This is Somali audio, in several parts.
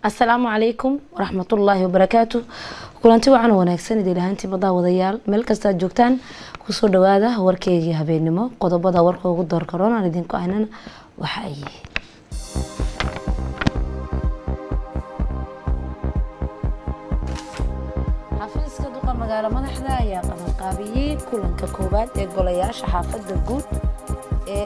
asalaamu calaykum waraxmatullaahi wabarakaatu kulanti wacan wanaagsan idin ahaantii badaa wadayaal meel kastaad joogtaan kusoo dhawaada warkeygii habeenimo qodobada warka ugu door karoon aan idinku ahnana waxa ay yihiin xafiiska duqa magaalo madaxda ayaa qabanqaabiyey kulanka koowaad ee golayaasha xaafada guud ee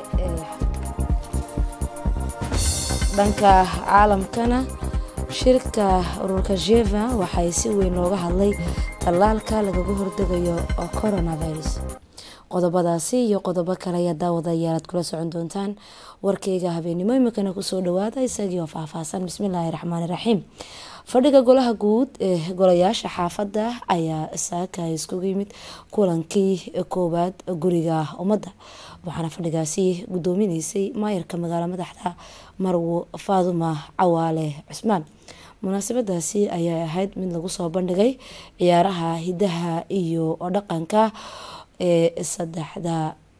dhanka caalamkana shirka ururka jeva waxay si weyn looga hadlay tallaalka lagaga hordegayo coronavirus qodobadaasi iyo qodobo kale ayaa daawadayaal aad kula socon doontaan warkeyga habeenimo imikana kusoo dhawaada isagii oo faahfaahsan bismillaahi raxmaani raxiim fadhiga golaha guud ee golayaasha xaafadda ayaa saaka iskugu yimid kulankii koowaad guriga ummadda waxaana fadhigaasi gudoominaysay maayarka magaalo madaxda marwo faaduma cawaale cusmaan munaasabadaasi ayaa ahayd mid lagu soo bandhigay ciyaaraha hidaha iyo dhaqanka ee saddexda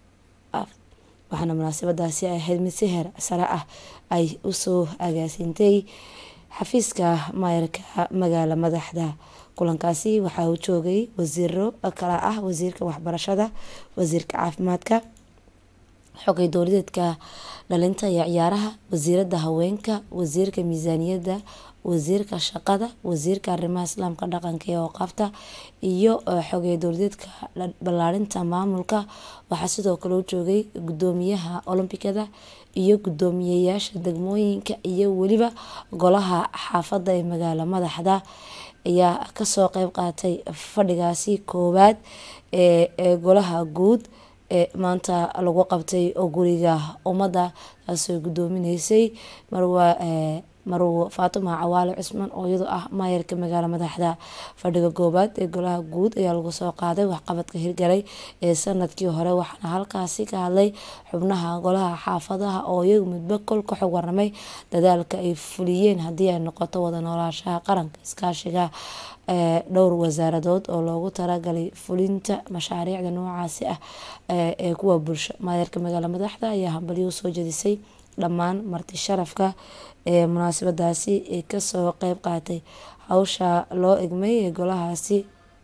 waxaana munaasabadaasi ahayd mid si heer sare ah ay usoo agaasintay xafiiska maayarka magaalo madaxda kulankaasi waxaa uu joogay wasiiro kala ah wasiirka waxbarashada wasiirka caafimaadka xogay dowladeedka dhalinta iyo ciyaaraha wasiirada haweenka wasiirka miisaaniyadda wasiirka shaqada wasiirka arrimaha islaamka dhaqanka ee ooqaafta iyo xogay dowladeedka ballaarinta maamulka waxaa sidoo kale u joogay gudoomiyaha olombikada iyo gudoomiyeyaasha degmooyinka iyo weliba golaha xaafadda ee magaalo madaxda ayaa kasoo qeyb qaatay fadhigaasi koowaad ee golaha guud ee maanta lagu qabtay oo guriga ummadda taasoo gudoominaysay marwa marwo faatuma cawaale cusmaan oo iyadoo ah maayarka magaalo madaxda fadhiga koowaad ee golaha guud ayaa lagu soo qaaday waxqabadka hirgalay ee sanadkii hore waxaana halkaasi ka hadlay xubnaha golaha xaafadaha oo iyagu midba kol ka xog waramay dadaalka ay fuliyeen haddii ay noqoto wada noolaashaha qaranka iskaashiga dhowr wasaaradood oo loogu talagalay fulinta mashaariicda noocaasi ah ee kuwa bulsho maayarka magaalo madaxda ayaa hambalyo usoo jedisay dhammaan marti sharafka ee munaasabadaasi ee kasoo qeyb qaatay hawsha loo egmay ee golahaasi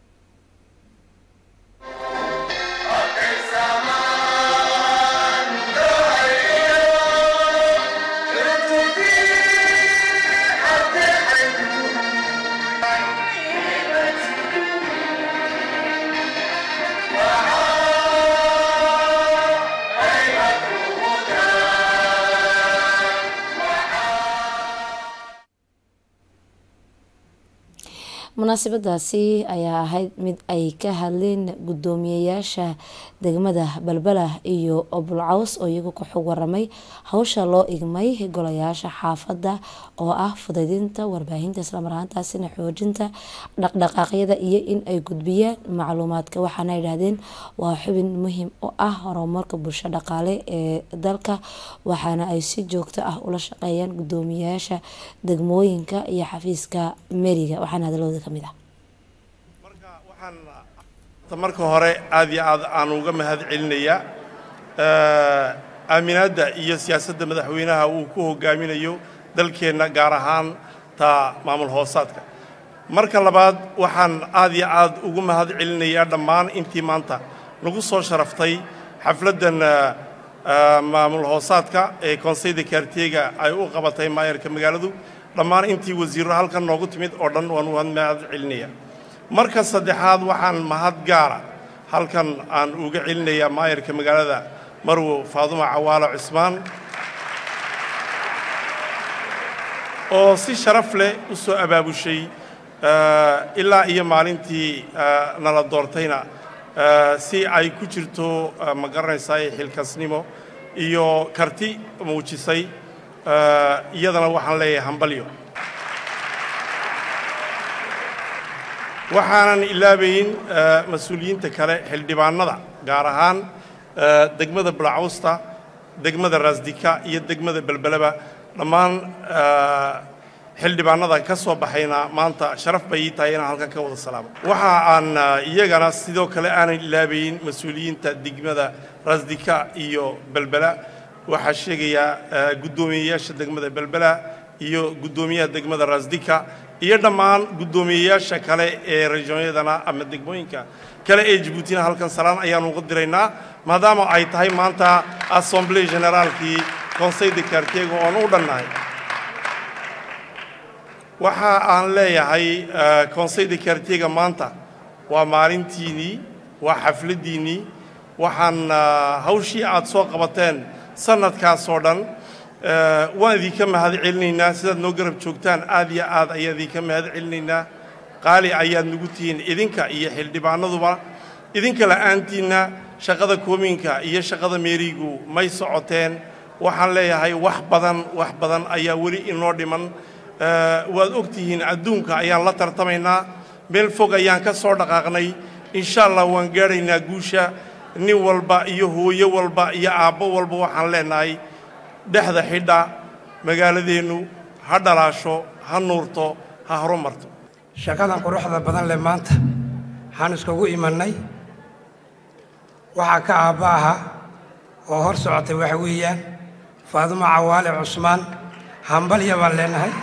munaasabadaasi ayaa ahayd mid ay ka hadleen gudoomiyeyaasha degmada balbala iyo bulcaws oo iyagu ka xog waramay hawsha loo igmay golayaasha xaafadda oo ah fudaydinta warbaahinta islamarahaantaasina xoojinta dhaqdhaqaaqyada iyo in ay gudbiyaan macluumaadka waxaana yidhaahdeen waa xubin muhiim u ah horumarka bulsho dhaqaale ee dalka waxaana ay si joogto ah ula shaqeeyaan gudoomiyeyaasha degmooyinka iyo xafiiska meriga waxaana hadalooda kamid ah marka waxaan marka hore aad iyo aad aan uga mahad celinayaa aaminaadda iyo siyaasadda madaxweynaha uu ku hogaaminayo dalkeenna gaar ahaan ta maamul hoosaadka marka labaad waxaan aad iyo aad ugu mahad celinayaa dhammaan intii maanta nagu soo sharaftay xafladdan maamul hoosaadka ee konseyda kaarteega ay u qabatay maayarka magaaladu dhammaan intii wasiirro halkan noogu timid oo dhan waan u mahad celinaya marka saddexaad waxaan mahad gaara halkan aan uga celinayaa maayarka magaalada marwo faaduma cawaalo cusmaan oo si sharaf leh u soo abaabushay ilaa iyo maalintii nala doortayna si ay ku jirto ma garanaysaa xilkasnimo iyo karti muujisay iyadana waxaan leeyahay hambalyo waxaanan ilaabayn mas-uuliyiinta kale xildhibaanada gaar ahaan degmada bulcawsta degmada raasdika iyo degmada belbeleba dhammaan xildhibaanada ka soo baxayna maanta sharaf bay ii tahay inaan halkan ka wada salaamo waxa aan iyagana sidoo kale aanan ilaabayn mas-uuliyiinta degmada raasdika iyo belbela waxaa sheegayaa guddoomiyeyaasha degmada belbela iyo guddoomiyaha degmada raasdika iyo dhammaan guddoomiyeyaasha kale ee regionyadana ama degmooyinka kale ee jabuutina halkan salaan ayaanu uga diraynaa maadaama ay tahay maanta assemblée generaalkii conseil de quartierga oon u dhannahay waxa aan leeyahay conseil de quartierga maanta waa maalintiinnii waa xafladdiinnii waxaan hawshii aad soo qabateen sannadkaasoo dhan waan idinka mahad celinaynaa sidaad noo garab joogtaan aad iyo aad ayaan idinka mahad celinaynaa qaali ayaad nagu tihiin idinka iyo xildhibaanaduba idinka la'aantiinna shaqada koominka iyo shaqada meerigu may socoteen waxaan leeyahay wax badan wax badan ayaa weli inoo dhiman waad og tihiin adduunka ayaan la tartamaynaa meel fog ayaan ka soo dhaqaaqnay insha allah waan gaadhaynaa guusha nin walba iyo hooyo walba iyo aabbo walba waxaan leenahay dhexda xidha magaaladeennu ha dhalaasho ha nuurto ha horumarto shaqadan quruxda badan leh maanta waxaan iskugu imannay waxaa ka aabba aha oo hor socotay waxa weeyaan faadumo cawaale cusmaan hambalya baan leenahay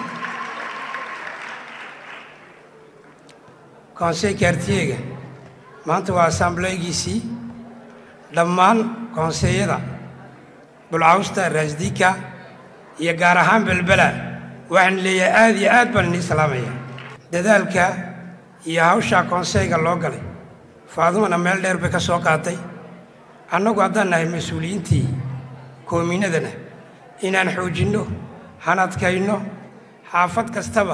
konsey kaartiyega maanta waa assambleegiisii dhammaan konseeyada bulcawsta raasdika iyo gaar ahaan belbela waxaan leeyahay aad iyo aad baan inii salaamaya dadaalka iyo hawshaa konseyga loo galay faadumana meel dheer bay ka soo qaatay annagu haddaan nahay mas-uuliyiintii koominadana inaan xoojinno hanadkayno xaafad kastaba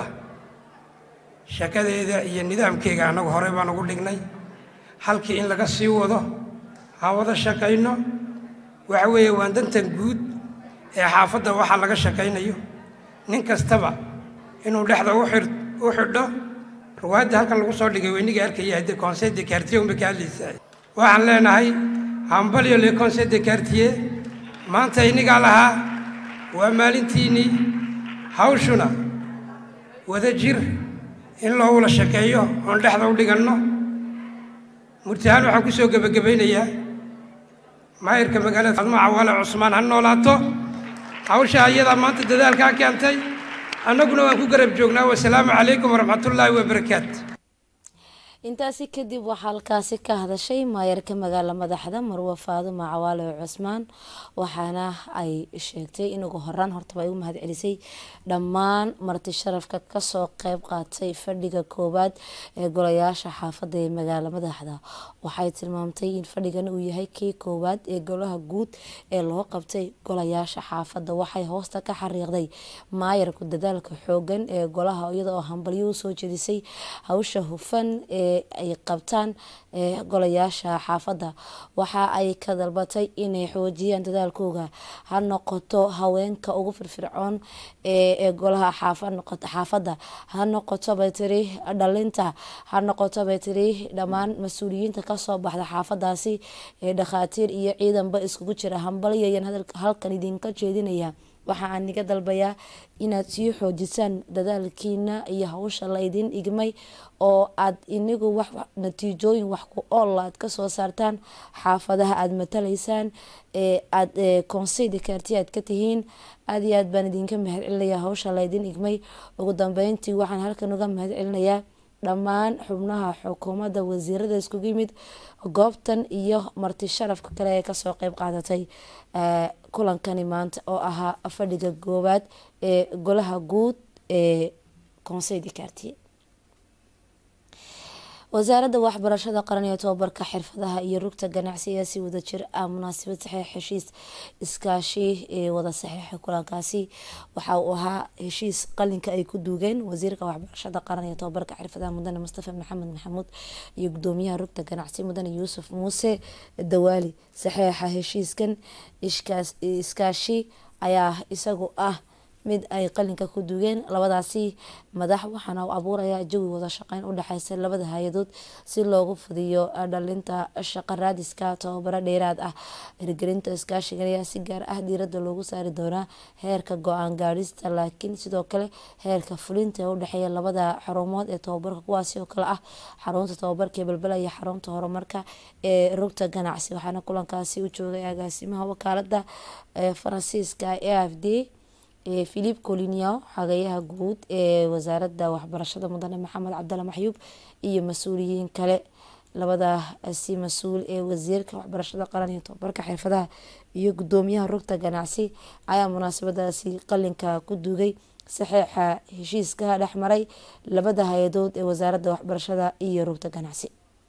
shaqadeeda iyo nidaamkeega annagu horey baan ugu dhignay halkii in laga sii wado ha wada shaqayno waxa weeye waan dantan guud ee xaafadda waxaa laga shaqaynayo nin kastaba inuu dhexda u xidho ruwaadda halkan lagu soo dhigay weyniga arkaya haddii conseil de quartier unbay ka hadlaysaa waxaan leenahay hambalyo le conseil de quartier maanta inigaa lahaa waa maalintiinnii hawshuna wada jir in loo wada shaqeeyo oon dhexda u dhiganno murtahaan waxaan ku soo gebagabaynayaa maayirka magaalada fadmo cawaale cusmaan ha noolaato hawsha ayadaa maanta dadaalkaa keentay annaguna waan ku garab joognaa wasalaamu calaykum waraxmatullaahi wabarakaatu intaasi kadib waxaa halkaasi ka hadashay maayarka magaala madaxda marwe faadumo cawaale cusmaan waxaana ay sheegtay in ugu horaan hortaba ay u mahad celisay dhammaan marti sharafka kasoo qeyb qaatay fadhiga koowaad ee golayaasha xaafadda ee magaala madaxda waxay tilmaamtay in fadhigan uu yahay kii koowaad ee golaha guud ee loo qabtay golayaasha xaafadda waxay hoosta ka xariiqday maayarku dadaalka xoogan ee golaha iyada oo hambalyo usoo jedisay hawsha hufan ee ay qabtaan golayaasha xaafadda waxa ay ka dalbatay inay xoojiyaan dadaalkooga ha noqoto haweenka ugu firfircoon ee golaha xaafadda ha noqoto bay tiri dhalinta ha noqoto bay tiri dhammaan mas-uuliyiinta kasoo baxda xaafadaasi ee dhakhaatiir iyo ciidanba iskugu jira hambalyayan halkan idinka jeedinaya waxa aan niga dalbayaa inaad sii xoojisaan dadaalkiina iyo hawsha laydin igmay oo aad inigu wax natiijooyin wax ku ool aad kasoo saartaan xaafadaha aada matalaysaan ee aada conseyda kaarti aad ka tihiin aada iyo aad baan idinka mahad celinayaa hawsha laydin igmay ugu dambeyntii waxaan halkan uga mahad celinayaa dhammaan xubnaha xukuumadda wasiirada iskugu yimid goobtan iyo marti sharafka kale ee kasoo qeyb qaadatay kulankani maanta oo ahaa fadhiga koowaad ee golaha guud ee conseil de quartier wasaaradda waxbarashada qaran iyo tobabarka xirfadaha iyo rugta ganacsiga si wada jir ah munaasabad saxiix heshiis iskaashi ee wada saxiixa kulankaasi waxa uu ahaa heshiis qalinka ay ku duugeen wasiirka waxbarashada qaran iyo tobabarka xirfadaha mudane mustafa maxamed maxamuud iyo gudoomiyaha rugta ganacsi mudane yuusuf muuse dawaali saxiixa heshiiskan iskaashi ayaa isagu ah mid ay qalinka ku dugeen labadaasi madax waxaana u abuuraya jawi wada shaqeyn u dhexeysa labada hay-adood si loogu fudiyo dhalinta shaqo raadiska tababaro dheeraad ah hirgelinta iskaashigan ayaa si gaar ah diirada loogu saari doonaa heerka go-aan gaadhista laakiin sidoo kale heerka fulinta ee udhexeeya labada xarumood ee tababarka kuwaasi oo kale ah xarunta tababarka ee balbela iyo xarunta horumarka ee rugta ganacsi waxaana kulankaasi u joogay agaasimaha wakaalada faransiiska e f d philip colinio xogeyaha guud ee wasaaradda waxbarashada mudane maxamed cabdalla maxyuub iyo mas-uuliyiin kale labadaasi mas-uul ee wasiirka waxbarashada qaran iyo tobabarka xirfadaha iyo gudoomiyaha rugta ganacsi ayaa munaasabadaasi qalinka ku duugay saxeixa heshiiska dhexmaray labada hay-adood ee wasaaradda waxbarashada iyo rugta ganacsi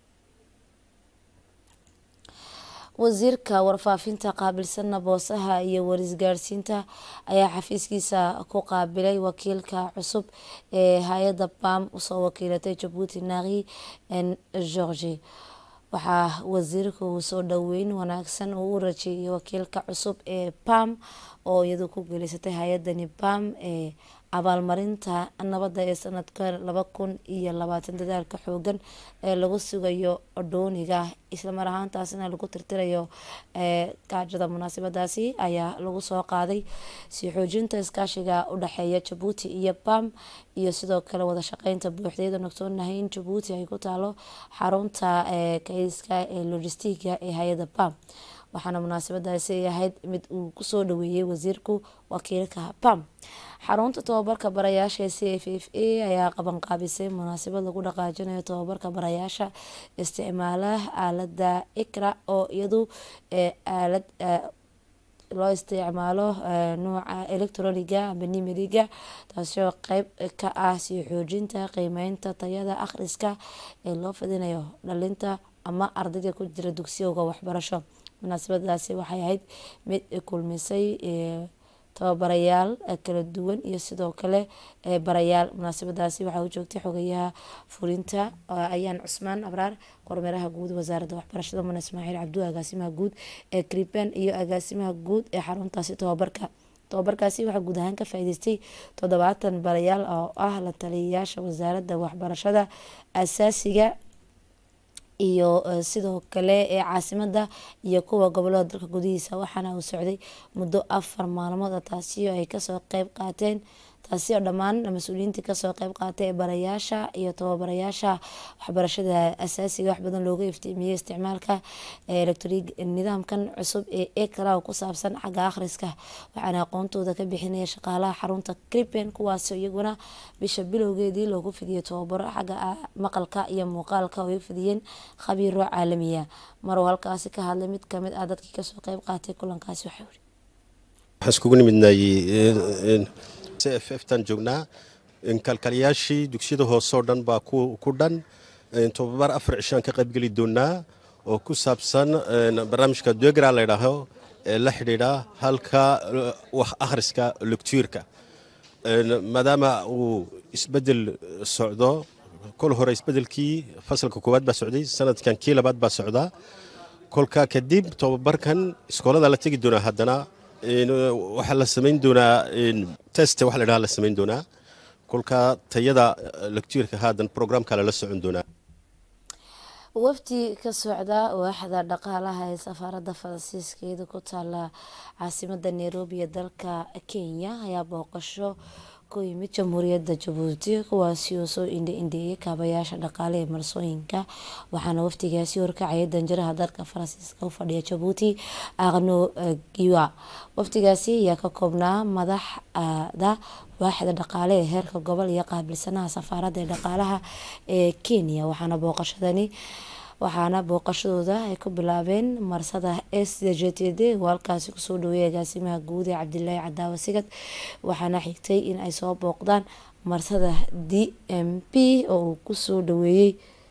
wasiirka warfaafinta qaabilsana boosaha iyo warisgaarsiinta ayaa xafiiskiisa ku qaabilay wakiilka cusub ee hay-adda bam usoo wakiilatay jabuuti naqi n georgi waxaa wasiirka uu soo dhoweyn wanaagsan uu u rajeeyay wakiilka cusub ee bam oo iyadu ku geelisatay hay-adani bam ee abaalmarinta nabadda ee sanadka laba kun iyo labaatan dadaalka xoogan ee lagu sugayo dhooniga islamar ahaantaasina lagu tirtirayo gaajada munaasabadaasi ayaa lagu soo qaaday sii xoojinta iskaashiga u dhexeeya jabuuti iyo bam iyo sidoo kale wada shaqeynta buuxdeeda ogsoonahay in jabuuti ay ku taalo xarunta kayska ee logistiga ee hay-adda bam waxaana munaasabadaasi ahayd mid uu kusoo dhaweeyey wasiirku wakiilka bam xarunta tobabarka barayaasha ee c f f a ayaa qabanqaabisay munaasabad lagu dhaqaajinayo tobabarka barayaasha isticmaala aalada ikra oo iyadu aalad loo isticmaalo nuuca electroniga amba nimeriga taasoo qeyb ka ah sii xoojinta qiimeynta tayada akhriska ee loo fidinayo dhalinta ama ardayda ku jira dugsiyowga waxbarasho munaasabadaasi waxay ahayd mid kulmisay tababarayaal kala duwan iyo sidoo kale barayaal munaasabadaasi waxaa u joogtay xogayaha fulinta ayaan cusmaan abraar kormeeraha guud wasaaradda waxbarashada mune ismaaciil cabdu agaasimaha guud ee kriben iyo agaasimaha guud ee xaruntaasi tobabarka tobabarkaasi waxaa guud ahaan ka faa-iideystay toddobaatan barayaal oo ah la taliyayaasha wasaaradda waxbarashada asaasiga iyo sidoo kale ee caasimada iyo kuwa gobolada dalka gudihiisa waxaana uu socday muddo afar maalmood taasi oo ay kasoo qeyb qaateen taasi oo dhammaan mas-uuliyiintii kasoo qeyb qaatay ee barayaasha iyo tababarayaasha waxbarashada asaasiga wax badan looga iftiimiyey isticmaalka electrig nidaamkan cusub ee ekra ku saabsan xagga akhriska waxaana aqoontooda ka bixinaya shaqaalaha xarunta cripen kuwaasi iyaguna bisha bilowgeedii loogu fidiyey tababaro xagga maqalka iyo muuqaalka oo ay fidiyeen khabiiro caalamiya maruu halkaasi ka hadlay mid kamid ah dadkii kasoo qeyb qaatay kulankaasi waxaa yiri waxaan iskugu nimidnay c f f tan joognaa kalkaliyaashii dugsiyada hoose oo dhan baa ku dhan tobabar afar cishaan ka qaybgeli doonaa oo ku saabsan barnaamijka degra laydhaaho ee la xidhiidha halka wax akhriska lectuurka maadaama uu isbedel socdo kol hore isbedelkii fasalka koowaad baa socday sanadkan kii labaad baa socdaa kolka kadib tobabarkan iskoolada la tegi doonaa haddana waxaa la samayn doonaa test waxa la dhaha la samayn doonaa kolka tayada lectuurka haadan programka lala socon doonaa wafdi ka socda waaxda dhaqaalaha ee safaaradda faransiiskeeda ku taala caasimada nairobi ee dalka kenya ayaa booqasho ku yimid jamhuuriyadda jabuuti kuwaasi oo soo indha-indheeyay kaabayaasha dhaqaale ee marsooyinka waxaana wafdigaasi horkacaya danjiraha dalka faransiiska u fadhiya jabuuti aqno giwa wafdigaasi ayaa ka koobnaa madaxda waaxda dhaqaale ee heerka gobol iyo qaabilsanaha safaaradda ee dhaqaalaha ee kenya waxaana booqashadani waxaana booqashadooda ay ku bilaabeen marsada s j t d oo halkaasi kusoo dhaweeyay agaasimaha guud ee cabdilaahi cadaawa sigad waxaana xigtay in ay soo booqdaan marsada d m p oo uu kusoo dhaweeyey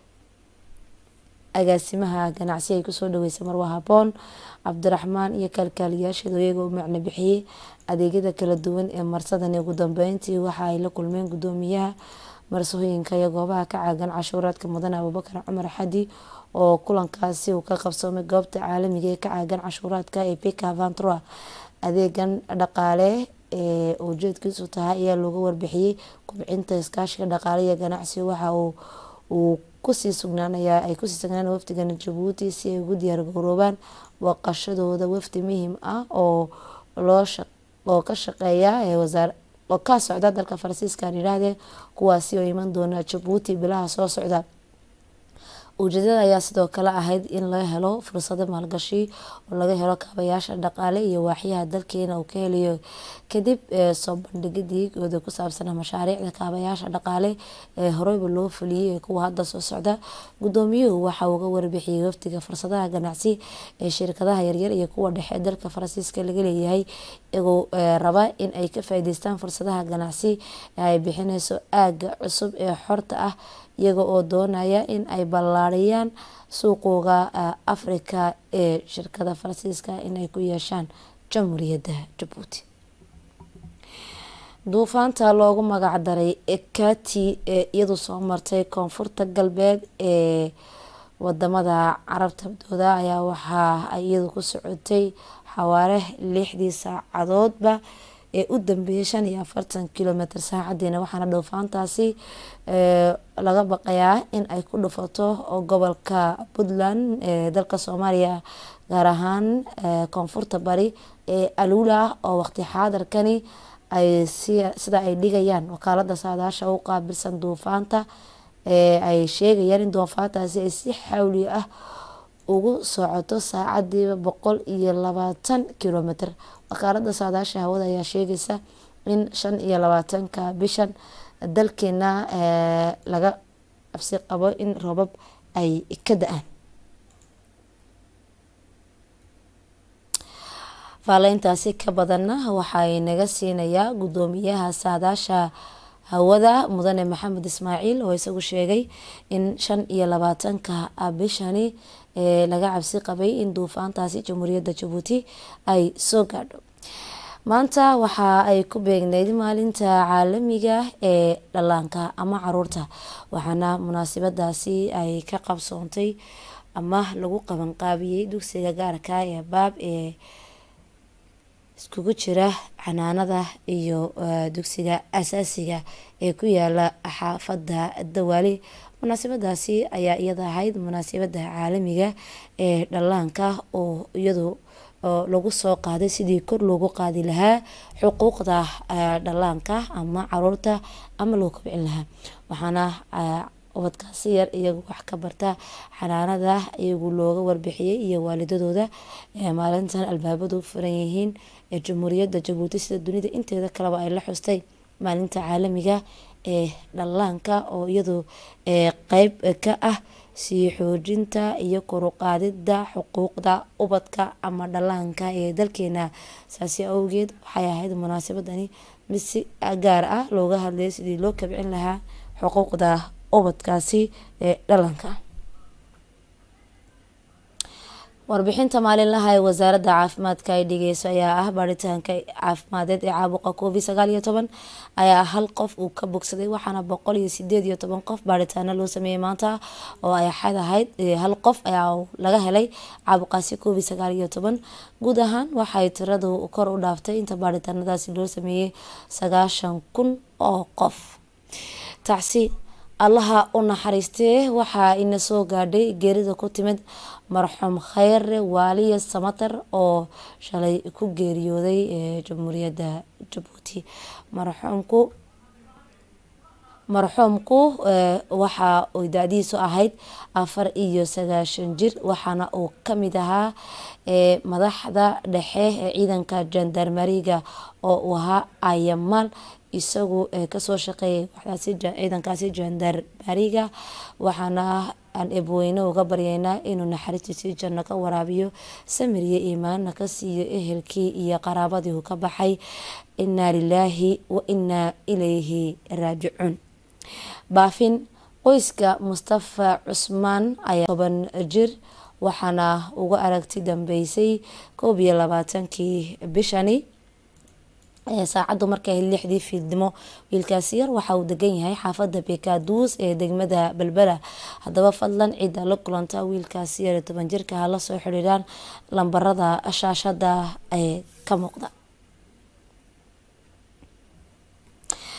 agaasimaha ganacsi ay kusoo dhaweysay marwa haboon cabdiraxmaan iyo kalkaaliyaasheedu iyagoo u macno bixiyey adeegyada kala duwan ee marsadani ugu dambeyntii waxa ay la kulmeen gudoomiyaha marsooyinka iyo goobaha ka caagan cashuuraadka mudane abubakar cumar xadi oo kulankaasi uu ka qabsoomay goobta caalamiga ee ka caagan cashuuraadka ee pika vantroa adeegan dhaqaale ee ujeedkiisu tahay ayaa looga warbixiyey kubcinta iskaashiga dhaqaale iyo ganacsi waxa uu kusii sugnaanaya ay kusii sugnaan wafdigan jabuuti si ay ugu diyaar garoobaan booqashadooda wafdi muhiim ah oo loo oo ka shaqeeya ee wasaar oo ka socda dalka faransiiska aan yidhaahdee kuwaasi oo iman doona jabuuti bilaha soo socda ujeedada ayaa sidoo kale ahayd in laga helo fursado maalgashi oo laga helo kaabayaasha dhaqaale iyo waaxyaha dalkeena uu ka helayo kadib soo bandhigidii gooda ku saabsana mashaariicda kaabayaasha dhaqaale ee horeyba loo fuliyey ee kuwa hadda soo socda gudoomiyuhu waxa uu ga warbixiyey wafdiga fursadaha ganacsi ee shirkadaha yaryar iyo kuwa dhexe dalka faransiiska laga leeyahay iyagoo raba in ay ka faa'iideystaan fursadaha ganacsi ee ay bixineyso aaga cusub ee xorta ah iyaga oo doonaya in ay ballaariyaan suuqooga afrika ee shirkada faransiiska inay ku yeeshaan jamhuuriyadda jabuuti duufaanta loogu magac daray ekati ee iyadu soo martay koonfurta galbeed ee wadamada carabta dooda ayaa waxaa ay iyadu ku socotay xawaare lixdii saacadoodba ee u dambeeyay shan iyo afartan kilomitr saacadiina waxaana dhuufaantaasi laga baqayaa in ay ku dhufato gobolka puntland ee dalka soomaaliya gaar ahaan koonfurta bari ee aluula oo waqti xaadarkani ay sida ay dhigayaan wakaalada saadaasha u qaabilsan duufaanta ee ay sheegayaan in duufaantaasi ay si xawli ah ugu socoto saacadiiba boqol iyo labaatan kilomitr wakaalada saadaasha hawada ayaa sheegaysa in shan iyo labaatanka bishan dalkeena laga cabsi qabo in roobab ay ka da-aan faaleyntaasi ka badanna waxay naga siinayaa gudoomiyaha saadaasha hawada mudane maxamed ismaaciil oo isagu sheegay in shan iyo labaatanka bishani ee laga cabsi qabay in duufaantaasi jamhuuriyadda jabuuti ay soo gaadho maanta waxa ay ku beegneyd maalinta caalamiga ee dhallaanka ama caruurta waxaana munaasabadaasi ay ka qabsoontay ama lagu qabanqaabiyey dugsiga gaarka ee baab ee iskugu jira xanaanada iyo dugsiga asaasiga ee ku yaala xaafada dawaali munaasabadaasi ayaa iyada ahayd munaasabada caalamiga ee dhallaanka oo iyadu lagu soo qaaday sidii kor loogu qaadi lahaa xuquuqda dhallaanka ama caruurta ama loo kobcin lahaa waxaana ubadkaasi yar iyagu wax ka barta xanaanada iyagu looga warbixiyey iyo waalidadooda maalintan albaabadu furan yihiin ee jamhuuriyadda jabuuti sida dunida inteeda kaleba ay la xustay maalinta caalamiga ee dhallaanka oo iyadu qeyb ka ah sii xoojinta iyo koruqaadida xuquuqda ubadka ama dhallaanka ee dalkeena saasi awgeed waxay ahayd munaasabadani mid si gaar ah looga hadlayay sidii loo kabcin lahaa xuquuqda ubadkaasi ee dhalanka warbixinta maalinlaha ee wasaaradda caafimaadka ay dhigeyso ayaa ah baaritaanka caafimadeed ee caabuqa covid sagaal iyo toban ayaa hal qof uu ka bogsaday waxaana boqol iyo sideed iyo toban qof baaritaano loo sameeyey maanta oo ay xad ahayd hal qof ayaa laga helay caabuqaasi covid sagaal iyo toban guud ahaan waxay tiradu kor u dhaaftay inta baaritaanadaasi loo sameeyey sagaashan kun oo qof tacsi allaha u naxariistee waxaa ina soo gaadhay geerida ku timid marxuum khayre waaliya samatar oo shalay ku geeriyooday ee jamhuuriyadda jabuuti marxuumku marxuumku waxa uu da-diisu ahayd afar iyo sagaashan jir waxaana uu kamid ahaa madaxda dhexe ee ciidanka jandarmariga oo uu ahaa ayamaal isagu kasoo shaqeeyay waxdaasi ciidankaasi jandarmariga waxaana aan ebweyne uga baryeynaa inuu naxariistiisii janno ka waraabiyo samiriyo iimaanna ka siiyo ehelkii iyo qaraabadii uu ka baxay inaa lilaahi wa inaa ilayhi raajicuun baafin qoyska mustafa cusmaan ayaa toban jir waxaana uga aragti dambeysay koob iyo labaatankii bishani saacaddu markay ahayd lixdii fiidnimo wiilkaasi yar waxa uu degan yahay xaafada bekaduus ee degmada belbela haddaba fadlan cidda la kulanta wiilkaasi yar toban jirka ha la soo xidhiiraan lambarada shaashada ee ka muuqda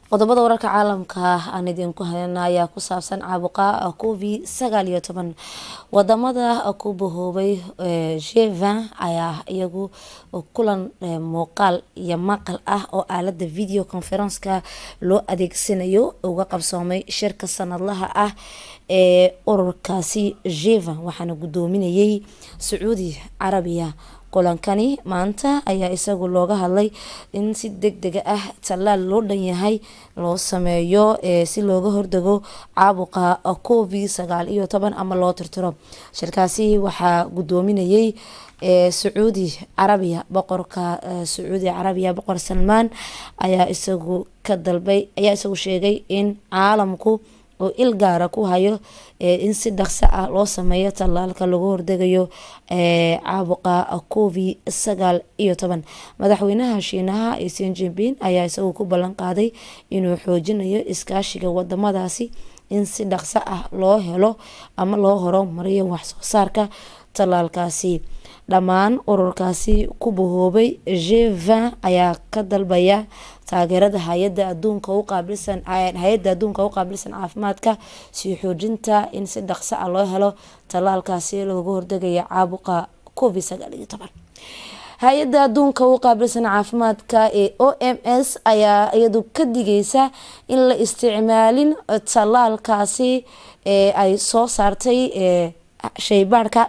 qodobada wararka caalamka aan idinku hayna ayaa ku saabsan caabuqa covid sagaal iyo toban wadamada ku bahoobay jeva ayaa iyagu kulan muuqaal iyo maqal ah oo aalada video conferenska loo adeegsanayo uga qabsoomay shirka sanadlaha ah ee ururkaasi jeva waxaana gudoominayay sacuudi carabiya kulankani maanta ayaa isagu looga hadlay in si deg dega ah tallaal loo dhan yahay loo sameeyo si looga hordago caabuqa covid sagaal iyo toban ama loo tirtiro shirkaasi waxaa gudoominayay sacuudi carabiya boqorka sacuudi carabiya boqor salmaan ayaa isagu ka dalbay ayaa isagu sheegay in caalamku oo il gaara ku hayo in si dhaqso ah loo sameeyo tallaalka lagu hordegayo caabuqa covid sagaal iyo toban madaxweynaha shiinaha sin jinping ayaa isagu ku ballan qaaday inuu xoojinayo iskaashiga wadamadaasi in si dhaqso ah loo helo ama loo horumariyo waxsoo saarka tallaalkaasi dhammaan ururkaasi ku bahoobay jeva ayaa ka dalbaya taageerada hay-ada aduunka u qaabilsan hay-adda adduunka u qaabilsan caafimaadka sii xoojinta in si dhaqso ah loo helo tallaalkaasi looga hordegayo caabuqa covid sagaal iyo toban hay-adda adduunka u qaabilsan caafimaadka ee o m s ayaa iyadu ka digeysa in la isticmaalin tallaalkaasi ee ay soo saartay shaybaarhka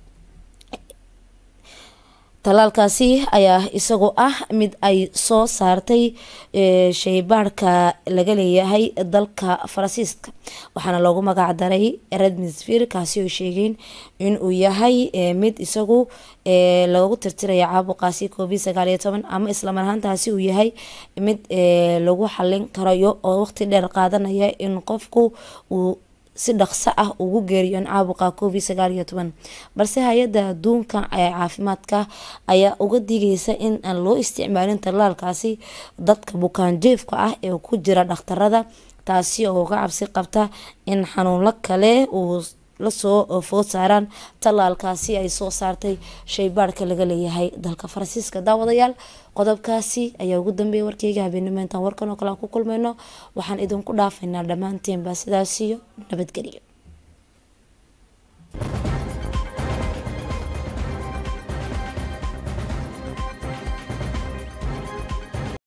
tallaalkaasi ayaa isagu ah mid ay soo saartay shaybaarhka laga leeyahay dalka faransiiska waxaana loogu magac daray redmisfir kaasi oo sheegeen inuu yahay mid isagu lagu tirtiraya caabuqaasi covid sagaal iyo toban ama islamar ahaantaasi uu yahay mid lagu xalin karayo oo waqti dheer qaadanaya in qofku uu si dhaqso ah ugu geeriyoon caabuqa covid sagaal iyo toban balse hay-adda adduunka ee caafimaadka ayaa uga digaysa in aan loo isticmaalin tallaalkaasi dadka bukaanjeefka ah ee ku jira dhakhtarada taasi oo uga cabsi qabta in xanuunlo kale uu lasoo food saaraan tallaalkaasi ay soo saartay shaybaarhka laga leeyahay dalka faransiiska daawadayaal qodobkaasi ayaa ugu dambeeyay warkeyga habeenimo intaan warkan oo kale aan ku kulmayno waxaan idinku dhaafaynaa dhammaanteenba sidaasiyo nabadgelyo